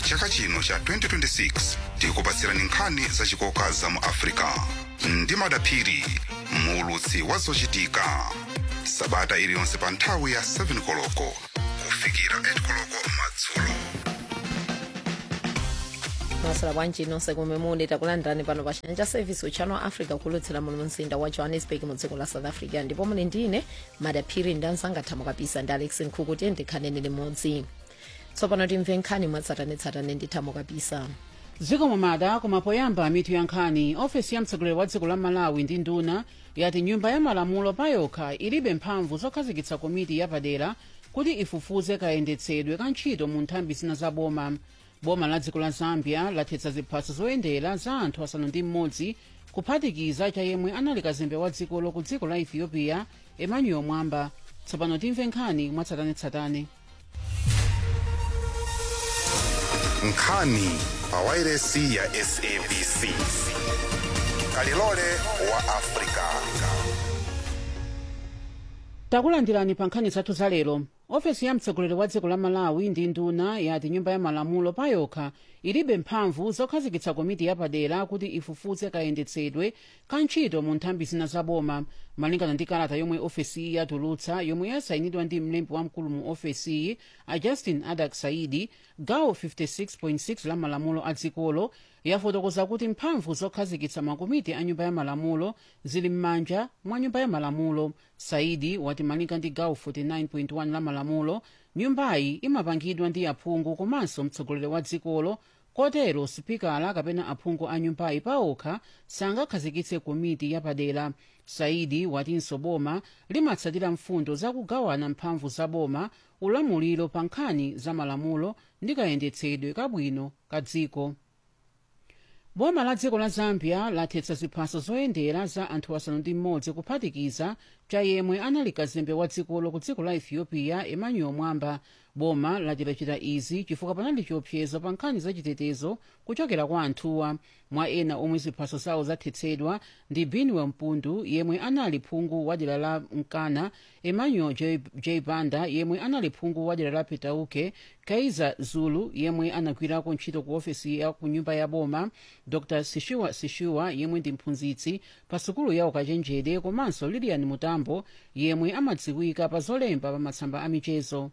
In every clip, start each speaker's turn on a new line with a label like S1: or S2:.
S1: chaka chino cha 2026 tikupatsirani nkhani zachikoka za mu africa ndi madaphiri muulutsi wa zochitika sabata iliyonse pa nthawi ya 7 koloko kufikira 8 koloko madzulo
S2: masala bwanji nonse kumwe muli takulandirani pano pa chanja service uchano wa africa kulutsira muno mumzinda wa johannesburg mu dziko la south africa ndipo muli ndine madaphiri ndi anzanga thamo kapisa ndi alex nkhuku tiye ndikhaneni limodzi tsopano timve nkhani mwatsatanetsatane ndi thamo kapisa
S3: dziko mumada koma poyamba mitu ya nkhani ofesi ya mtsogoleri wa dziko la malawi ndi nduna yati nyumba ya malamulo payokha ilibe mphamvu zokhazikitsa komiti yapadera kuti ifufuze kayendetsedwe ka ntchito mu nthambi zina za boma boma la dziko la zambia lathetsa ziphaso zoyendera za anthu asanu ndi mmodzi kuphatikiza cha yemwe anali kazembe wa dzikolo ku dziko la ethiopia emmanuel mwamba tsopano timve nkhani mwatsatanetsatane
S1: nkhani pa wairesi ya sabc kalilole wa africa
S3: takulandirani pa nkhani zathu za lero ofesi ya mtsogoleri wa dziko la malawi ndi nduna yati nyumba ya malamulo payokha ilibe mphamvu zokhazikitsa komiti yapadera kuti ifufuze kayendetsedwe ka ntchito mu nthambi zina za boma malingana ndi kalata yomwe ofesiyi yatulutsa yomwe yasayinidwa ndi mlembi wamkulu mu ofesiyi a justin adak saidi gawo 56.6 la malamulo a dzikolo yafotokoza kuti mphamvu zokhazikitsa makomiti a nyumba ya malamulo zili m'manja mwa nyumba ya malamulo saidi wati malinga ndi gawo 49.1 la malamulo nyumbayi imapangidwa ndi aphungu komanso mtsogoleri wa dzikolo kotero sipikala kapena aphungu a nyumbayi paokha sangakhazikitse komiti yapadera saidi watinso boma limatsatira mfundo zakugawana mphamvu za boma ulamuliro pa nkhani za malamulo ndi kayendetsedwe kabwino ka dziko boma la dziko la zambia lathetsa ziphaso zoyendera za anthu asanu ndi mmodzi kuphatikiza cha yemwe anali kazembe wa dzikolo ku dziko la ethiopia emmanuel mwamba boma lachitachita izi chifukwa panali chiopsezo pa nkhani zachitetezo kuchokera kwa anthuwa mwa ena omwe ziphaso zawo zathetsedwa ndi binwel mpundu yemwe anali phungu wa dera la mkana emmanuel j, j banda yemwe anali phungu wa dera la petauke kaiza zulu yemwe anagwirako ntchito ku ofesi ya ku nyumba ya boma dr sishiwa sishiwa yemwe ndi mphunzitsi pa sukulu ya ukachenjede komanso lilian mutambo yemwe amadziwika pa zolemba pa matsamba a michezo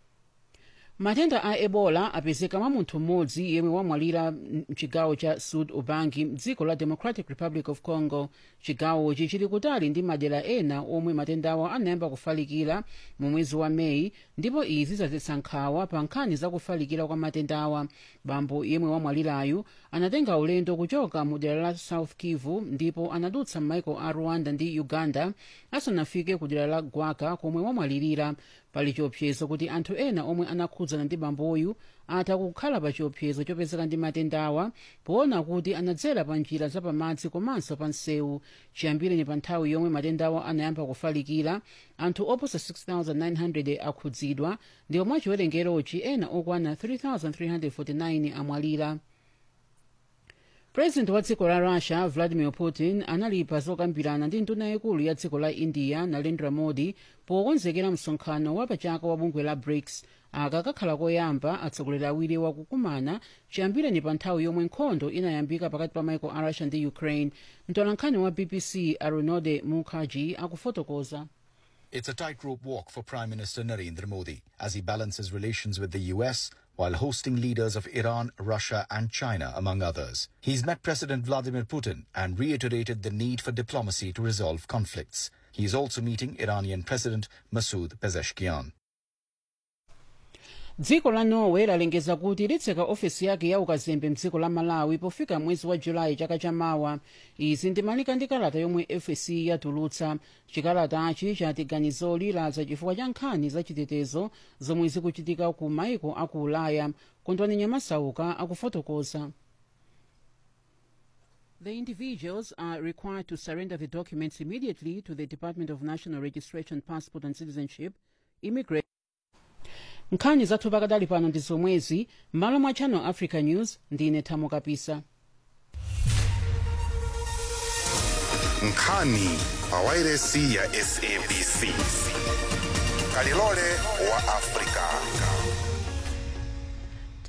S3: matenda a ebola apezeka mwa munthu mmodzi yemwe wamwalira mchigawo cha sud ubangi mdziko la democratic republic of congo chigawochi chili kutali ndi madera ena omwe matendawo anayamba kufalikira mu mwezi wa meyi ndipo izi zadzetsa nkhawa pa nkhani za kufalikira kwa matendawa bambo yemwe wamwalirayu anatenga ulendo kuchoka mu dera la south kivu ndipo anadutsa m'maiko a rwanda ndi uganda asanafike ku dera la gwaka komwe wamwalirira pali chiopsezo kuti anthu ena omwe anakhudzana ndi bamboyu atha kukhala pa chiopsezo chopezeka ndi matendawa poona kuti anadzera pa njira zapamadzi komanso pa msewu chiyambireni pa nthawi yomwe matendawa anayamba kufalikira anthu oposa 6900 akhudzidwa ndipo mwa chiwerengerochi ena okwana 3349 amwalira purezidenti wa dziko la russia vladimir putin analipa zokambirana ndi nduna yaikulu ya dziko la india narendra modi pokonzekera msonkhano wapachaka wa bungwe la brics aka kakhala koyamba atsogoleri awiri wakukumana chiyambireni pa nthawi yomwe nkhondo inayambika pakati pa maiko a russia ndi ukraine mtolankhani wa bbc arunode mukherjee akufotokoza
S4: It's a tightrope walk for Prime Minister Narendra Modi as he balances relations with the US while hosting leaders of Iran, Russia, and China, among others. He's met President Vladimir Putin and reiterated the need for diplomacy to resolve conflicts. He is also meeting Iranian President Masoud Pezeshkian.
S3: dziko la norway lalengeza kuti litseka ofesi yake ya ukazembe mdziko la malawi pofika mwezi wa julayi chaka chamawa izi ndimalika ndi kalata yomwe fsc yatulutsa chikalatachi chati ganizoli ladza chifukwa cha nkhani zachitetezo zomwe zikuchitika ku maiko aku ulaya kondwani nyamasauka akufotokoza The individuals are required to surrender the documents immediately to the Department of National Registration, Passport and Citizenship, Immigration. nkhani zathu pakadali pano ndi zomwezi m'malo mwa channel africa news ndine thamo kapisa
S1: nkhani pa wairesi ya sabc kalilole wa afrika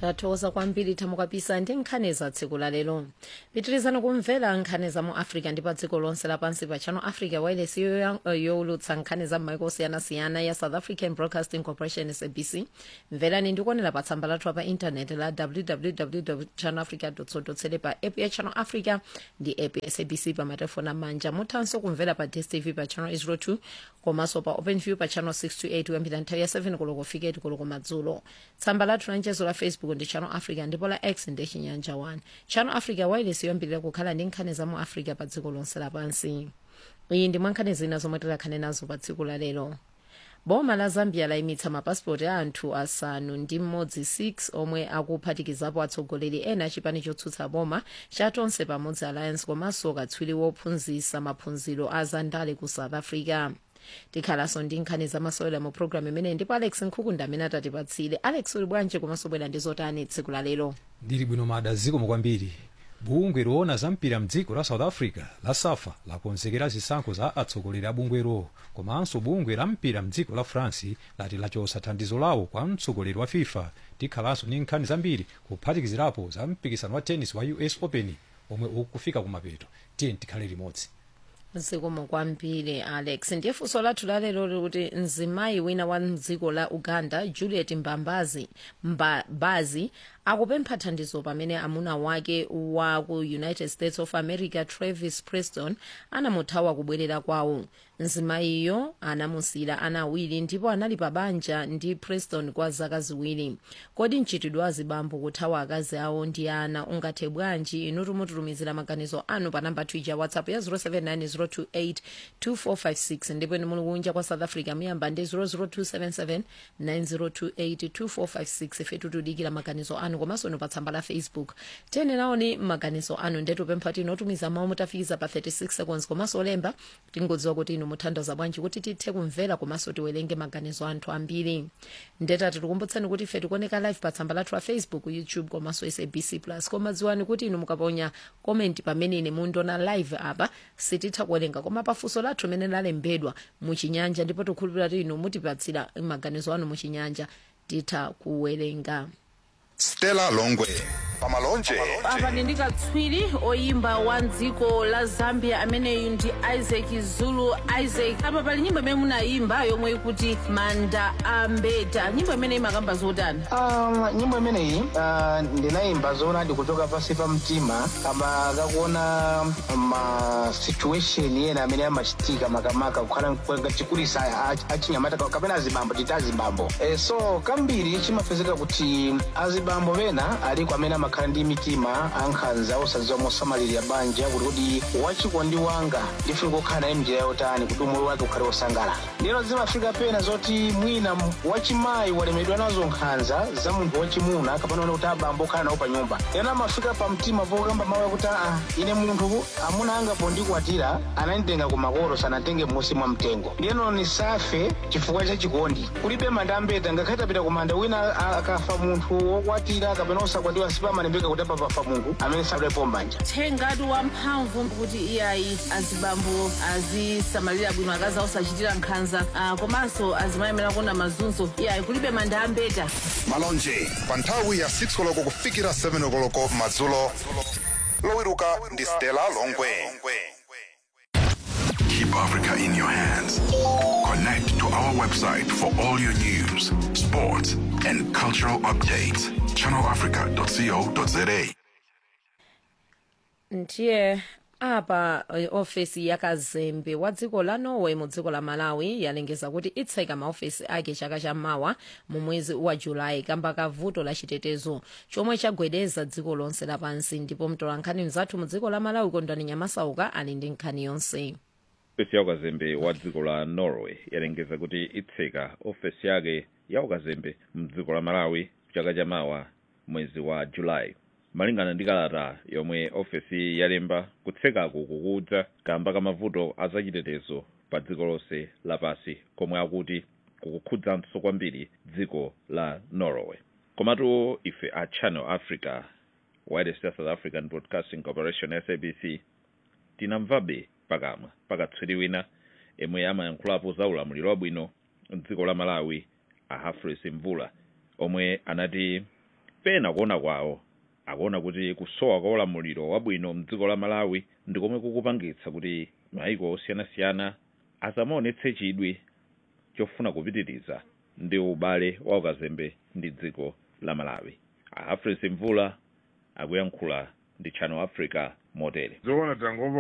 S2: tathokoza kwambiri thamukapisa ndi nkhani za tsiku la lero pitirizani kumvera nkhani za mu africa ndi pa dziko lonse lapansi pa channel africa wireless yowulutsa nkhani za m'maiko osiyanasiyana ya south african broadcasting corporation sabc mverani ndikuonera pa tsamba lathu pa intaneti la www channel africa co pa app ya channel africa ndi app ya sabc pa matelefoni amanja muthanso kumvera pa dstv pa channel 02 komanso pa openview pa channel 628 kuyambira nthawi ya 7 koloko kufika 8 koloko madzulo tsamba lathu la mchezo la facebook ndi channel africa ndipo la x ndi chinyanja 1 channel africa wireless yoyambirira kukhala ndi nkhani za mu africa pa dziko lonse lapansi iyi ndi mwankhani zina zomwe tikhale nazo pa tsiku la lero boma la zambia layimitsa mapasipoti a anthu asanu ndi mmodzi 6 omwe akuphatikizapo atsogoleri ena chipani chotsutsa boma cha tonse pamodzi alliance komanso katswiri wophunzitsa maphunziro a zandale ku south africa tikhalanso ndi nkhani zamasewera mu programu imeneyi ndipo alex nkhukunda amene atatipatsire alex uli bwanji komanso bwera ndi zotani tsiku la lero
S5: ndili bwino mada zikomo kwambiri bungwe loona za mpira mdziko la south africa la safa lakonzekera zisankho za atsogoleri a bungwero komanso bungwe la mpira mdziko la france lati lachotsa thandizo lawo kwa mtsogoleri wa fifa tikhalanso ndi nkhani zambiri kuphatikizirapo za mpikisano wa tennis wa us open omwe ukufika kumapeto tiye tikhale limodzi
S2: zikomo kwambiri alex ndiye funso lathu lalero likuti mzimayi wina wa mdziko la uganda juliet mbambazi mbabazi akupempha thandizo pamene amuna wake wa ku united states of america travis preston anamuthawa kubwerera kwawo mzimayiyo anamusira ana awiri ndipo anali pa banja ndi preston kwa zaka ziwiri kodi mchitidwe wa zibambo kuthawa akazi awo ndi ana ungathe bwanji inu tumututumizira maganizo anu pa namba twitter whatsapp ya 0790282456 ndipo inu muli kunja kwa south africa muyamba ndi 0027790282456 ife tikudikira maganizo anu komanso inu pa tsamba la facebook tiyeni naoni maganizo anu ndetupempha tinotumiza mawu mutafikiza pa 36 seconds komanso olemba tingodziwa kuti inu muthandaza bwanji kuti tithe kumvera komanso tiwerenge maganizo anthu ambiri ndetati tikumbutsani kuti ife tikuoneka live pa tsamba lathu la facebook youtube komanso sabc plus koma dziwani kuti inu mukaponya komenti pamene ine mundiona live apa sititha kuwerenga koma pafunso lathu limene lalembedwa muchinyanja ndipo tikhulupirira kuti inu mutipatsira maganizo anu muchinyanja titha kuwerenga
S1: stella longwe pamalonje
S6: apa ndi katswiri oyimba wa dziko la zambia ameneyu ndi isaac zulu isaac apa pali nyimbo imene munayimba yomwe ikuti manda ambeta nyimbo imene imakamba zotani
S7: Um, nyimbo imeneyi uh, ndinayimba zoona ndikuchoka pansi pa mtima kama kakuona ma situation ena amene amachitika makamaka kukhala chikulisa achinyamata kapena azibambo tita azibambo e, so kambiri chimapezeka kuti azibambo pena aliko amene amakhala ndi mitima ankhanza osadziwa mosamalirira banja kuti kuti wachikondi wanga ndifuna kukhala naye mnjira yotani kuti umoyo wake ukhale wosangalala ndino zimafika pena zoti mwina wachimayi walemedwa nazo nkhanza za munthu wachimuna kapena kuti abambo okhala nawo pa nyumba ena amafika pa mtima pokamba mawu akuti aa ine munthu amuna anga pondikwatira ananditenga ku makolo sanatenge m'munsi mwa mtengo ndiyeno nisafe chifukwa cha chikondi kulibe manda ambeta ngakhale tapita ku manda wina a- akafa munthu wokwatira kapena osakwatiwa sipamalembeka kuti apa pafa munthu amene sadalepo mbanja
S6: thengati wamphamvu kuti iyayi azibambo azisamalira bwino akazi osachitira nkhanza ah, komanso azimayemera kuona mazunzo iyayi kulibe manda ambeta
S1: malonje pa nthawi ya 6 koloko kufikira 7 koloko madzulo lowiruka ndi stella longwe
S8: Keep Africa in your hands. Connect to our website for all your news, sports, and cultural updates. ChannelAfrica.co.za.
S2: ndiye apa eh, ofesi ya kazembe wa dziko la norway mu dziko la malawi yalengeza kuti itseka maofesi ake chaka chammawa mu mwezi wa julayi kamba ka vuto la chitetezo chomwe chagwedeza dziko lonse lapansi ndipo mtolankhani mzathu mu dziko la malawi kondwani nyamasauka ali ndi nkhani yonse
S9: ofesi ya ukazembe wa dziko la norway yalengeza kuti itseka ofesi yake ya ukazembe mdziko la malawi chaka chamawa mwezi wa julayi malingana ndi kalata yomwe ofesi yalemba kutsekaku kukudza kamba ka mavuto azachitetezo pa dziko lonse lapasi komwe akuti kukukhudzanso kwambiri dziko la norway komatu ife a channel africa wireless ya south african broadcasting corporation sabc tinamvabe pakamwa pakatswiri wina yemwe amayankhulapo za ulamuliro wabwino mdziko la malawi a humphrey mvula omwe anati pena kuona kwawo akuona kuti kusowa kwa ulamuliro wabwino mdziko la malawi ndi komwe kukupangitsa kuti maiko osiyanasiyana asamaonetse chidwi chofuna kupitiriza ndi ubale wa ukazembe ndi dziko la malawi a afresa mvula akuyankhula ndi channel africa motere
S10: zoona tangomva